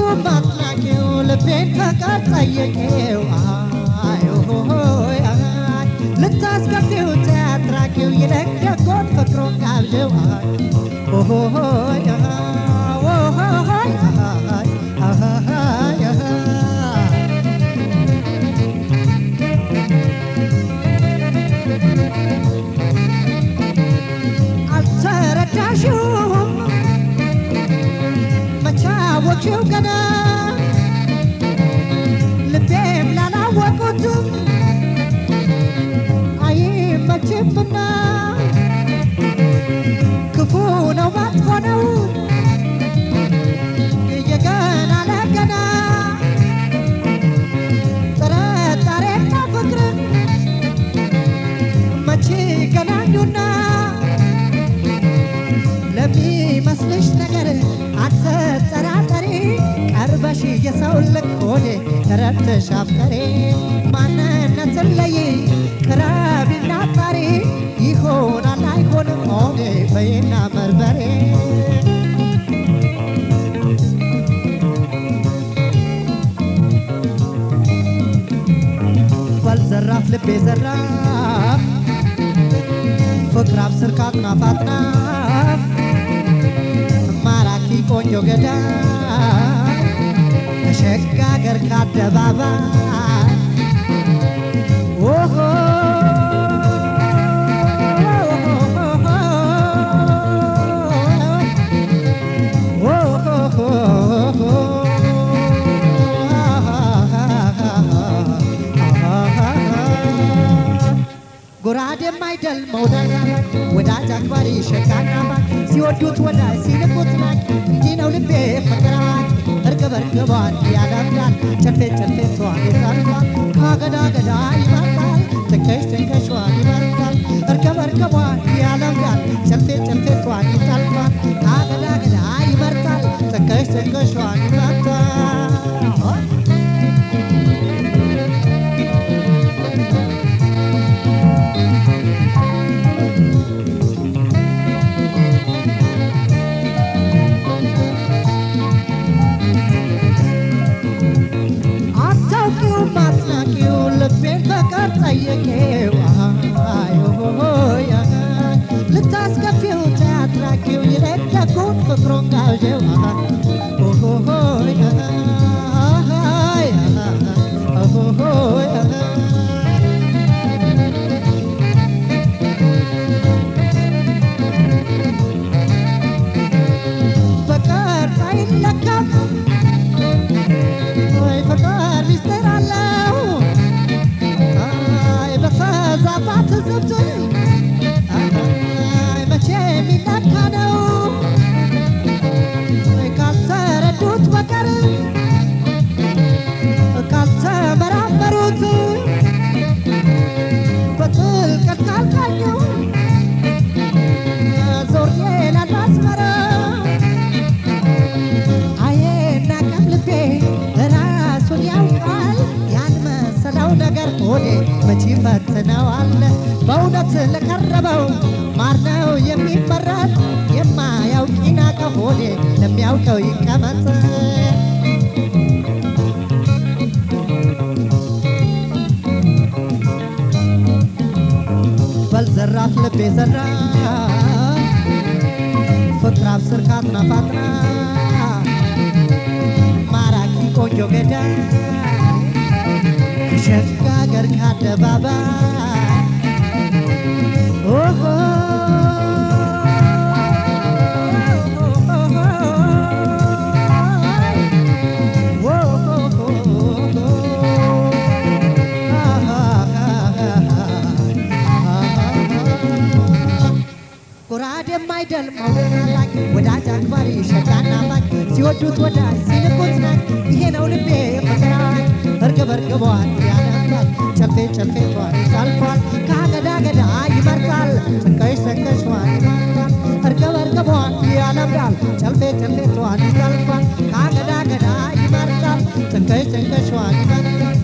አጥላቂው ልቤን ፈቃድ ጠየቄው አይ ሆይ አይ ልታስከፊው ተያትራቂው ይለቅ ደጎን ፍቅሩን ጋብዥው አይ ሆይ ሆይ አይ አልተረዳሽውም መቻወቂው ገና ልቤም ላላወቁትም አይመችምና ክፉ ነው መጥፎ ነው የገና ለገና ጥርጣሬና ፍቅርን መቼ ገናኙና ለሚመስልሽ ነገር አትጠራጠሪ፣ ቀርበሽ የሰው ልክ ሆኔ ተረድተሽ አፍቀሬ ማንነትን ለይ ቅረቢና አጣሪ ይሆናል አይሆንም ሆኔ በይና በርበሬ በል ዘራፍ ልቤ ዘራፍ ፍቅር አብስር ካጥናፍ አጥናፍ ማራኪ ቆንጆ ገዳይ ተሸጋገር ከአደባባይ ኦሆ ጎራዴም አይደል መውደድ ወዳጅ አክባሪ ሸቃና ባል ሲወዱት ወዳጅ ሲንቁት ናቅ እንዲህ ነው ልቤ ፍቅራት እርግብ እርግቧን ያለምዳል ጨፌት ጨፌቷን ይጠርፋል ከገዳ ገዳ ይመርጣል ትንከሽ ትንከሿን ይመርጣል እርግብ እርግቧን ያለምዳል ጨፌት ጨፌቷን ይጠርፋል ከገዳ ገዳ ይመርጣል ትንከሽ ትንከሿን ይመርጣል አታውቂውም አትናቂው ልቤን በቀር ጠየቄው አይ ሆይ አይ ልታስከፊው ተያትራቂው ይለቅ ደጉን ፍቅሩን ጋብዤው ሆይ ሆይ በቀር አይለካም ወይ ፍቅር ሚስጥር አለው አይ በፈዛባት ዝብት አይ መቼ የሚለካ ነው ወይ ካልተረዱት በቀር ካልተመራመሩት በጥልቀት ካልቃኙ ዞሬ ላላስመራ አየና ቀም ልቤ ራሱን ያውቃል ያን መሰለው ነገር ሆዴ መቼ ፈትነዋል በእውነት ለቀረበው ማር ነው የሚመረጥ የማያውቅ ይናቀ ሆዴ ለሚያውቀው ይቀመጥ በል ዘራፍ ልቤ ዘራፍ ፍቅር አብስር ካጥናፋጥና ማራኪ ቆንጆ ገዳይ ሸጋገር ከአደባባይ ኦሆ ጎራዴም አይደል መውደድ አላክ ወዳጅ አክባሪ ሸጋና ባክ ሲወዱት ወዳጅ ሲንቁት ናቅ ይሄ ነው ልቤ ፍቅራት እርግብ እርግቧን ያነባል ጨፌ ጨፌቷን ይጠልፏል ከአገዳ ገዳ ይመርጣል ትንከሽ ትንከሿን ይመርጣል እርግብ እርግቧን ያለምዳል ጨፌ ጨፌቷን ይጠልፏል ከአገዳ ገዳ ይመርጣል ትንከሽ ትንከሿን ይመርጣል